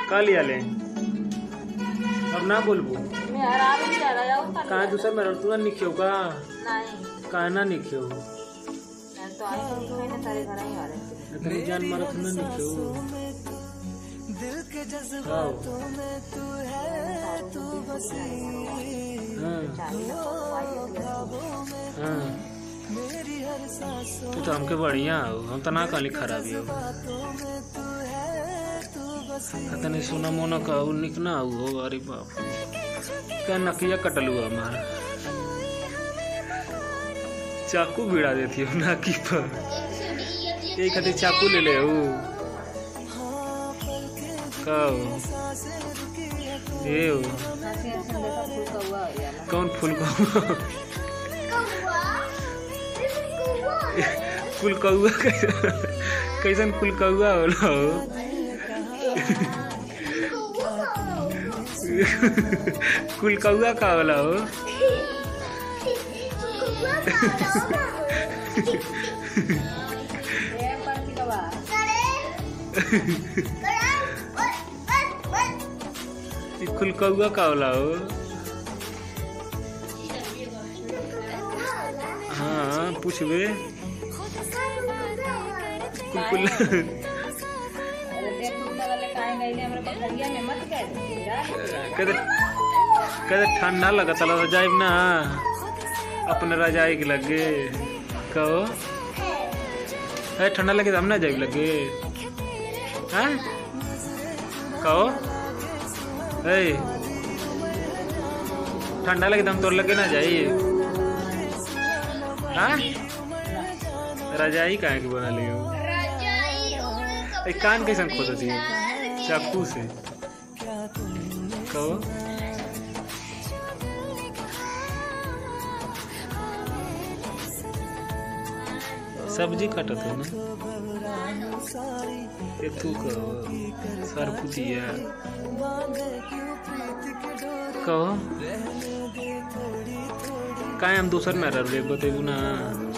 का लिया ले अब ना बोलबू मैं हरावे नहीं जा रहा हूँ कहाँ दूसरा मेरा तू ना निखियो का नहीं कहाँ ना निखियो मैं तो आई हूँ मैंने तेरे घर ही आ रहे थे इतनी जान मारा तू ना निखियो आओ हाँ हाँ तू तो हमके बढ़िया हो हम तो ना कहली खराबी हो तनी सुना मोना कहू निक ना हो अरे बाप क्या नकिया कटलू हमार चाकू भिड़ा देती हो नाकी पर यही खातिर चाकू ले ले हो का हो ये हो ऐसे ऐसे देखा फूल का हुआ हो गया कौन फूल कौआ फूल कौआ कैसन कैसन फूल कौआ होला हो कुल कौआ का होला हो ये पर्ची का बा ई कुल कौआ का होला हो हाँ पूछबे कुल कुल अरे देख कुत्ता वाले काहे गईले हमरे पथरिया में मत गए जा कहते कहते ठंडा लगता ला रजाई ना अपने रजाई के लगे कहो है ठंडा लगे तो हम ना जाए लगे हैं कहो है ठंडा लगे तो हम तोर लगे ना जाइए हाँ रजाई काहे के बना लियो ए कान कैसन खोद दिए चाकू से कहो सब्जी कटत हो ना ये तू कहो सरपुतिया कहो काहे हम दूसर में रह बतेबू ना